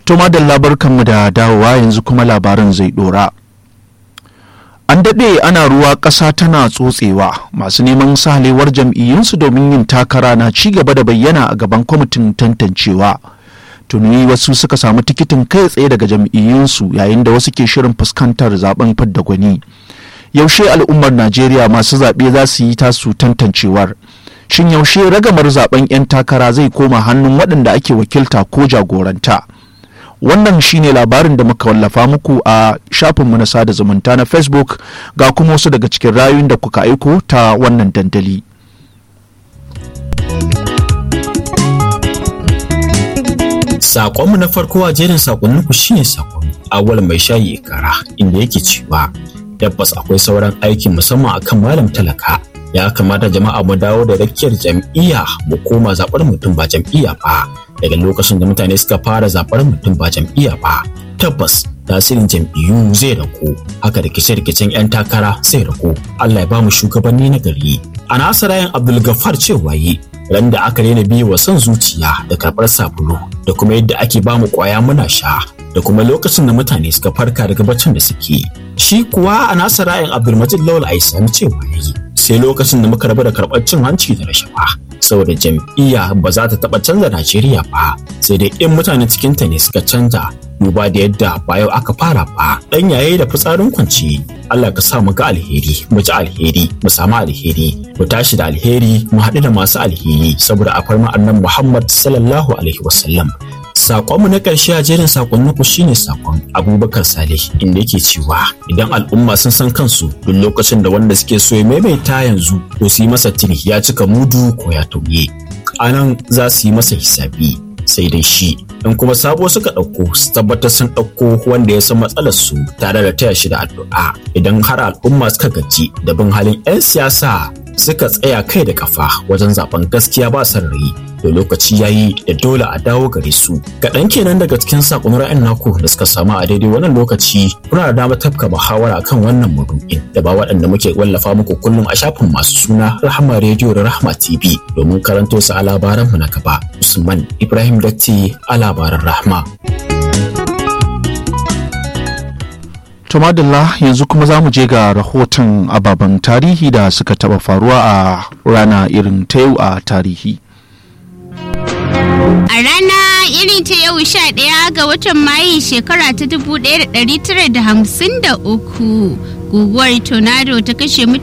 To madalla barkanmu da dawowa yanzu kuma labaran zai dora. An daɗe ana ruwa ƙasa tana tsotsewa masu neman sahalewar jam'iyyunsu domin yin takara na ci gaba da bayyana a gaban kwamitin tantancewa. Tuni wasu suka samu tikitin kai tsaye daga jam'iyyunsu yayin da wasu ke shirin fuskantar zaben fidda gwani. Yaushe al'ummar Najeriya masu zaɓe za su yi tasu tantancewar. Shin yaushe ragamar zaben 'yan takara zai koma hannun waɗanda ake wakilta ko jagoranta? wannan shine labarin da muka wallafa muku a shafinmu na sada zumunta na facebook ga kuma wasu daga cikin rayun da kuka aiko ta wannan dandali Sakonmu na farko a jerin sakonninku shine sakon awal mai shayi kara inda yake cewa tabbas akwai sauran aiki musamman akan malam talaka ya kamata jama'a mu dawo da rakiyar jam'iyya mu koma zaɓar mutum ba jam'iyya ba daga lokacin da mutane suka fara zaɓar mutum ba jam'iyya ba tabbas tasirin jam'iyyu zai ragu haka rikice-rikicen 'yan takara zai ragu Allah ya ba mu shugabanni na gari a nasarayen abdulgafar cewa yi ran da aka daina biyu wa son zuciya da karɓar sabulu da kuma yadda ake ba mu ƙwaya muna sha da kuma lokacin da mutane suka farka daga baccin da suke shi kuwa a nasarayen abdulmajid lawal aisami cewa yayi sai lokacin da muka rabu da karɓar cin hanci da rashawa saboda jam'iyya ba za ta taɓa canza Najeriya ba sai dai in mutane cikinta ne suka canza duba da yadda ba yau aka fara ba dan yaye da fitsarin kwanci Allah ka sa mu ga alheri mu ji alheri mu samu alheri mu tashi da alheri mu haɗu da masu alheri saboda a farma annan Muhammad sallallahu alaihi wasallam Sakonmu na ƙarshe a jerin sakonninku shine sakon Abubakar Saleh inda yake cewa idan al'umma sun san kansu duk lokacin da wanda suke so ya maimaita yanzu to su yi masa tuni ya cika mudu ko ya tauye. A nan za su yi masa hisabi sai dai shi in kuma sabo suka ɗauko su tabbatar sun ɗauko wanda ya san matsalar su tare da taya shi da addu'a idan har al'umma suka gaji da bin halin 'yan siyasa suka tsaya kai da kafa wajen zaben gaskiya ba son rai da lokaci yayi da dole a dawo gare su kaɗan kenan daga cikin sakon ra'ayin naku da suka samu a daidai wannan lokaci kuna da damar tafka muhawara kan wannan maudu'in da ba waɗanda muke wallafa muku kullum a shafin masu suna rahama rediyo da rahama tv domin karanto su a labaran mu na gaba usman ibrahim datti a labaran rahma Tumadalla yanzu kuma za mu je ga rahoton ababen tarihi da suka taba faruwa a rana irin ta yau a tarihi. A rana irin ta yau sha ɗaya ga watan Mayu shekara ta 1953 guguwar tornado ta kashe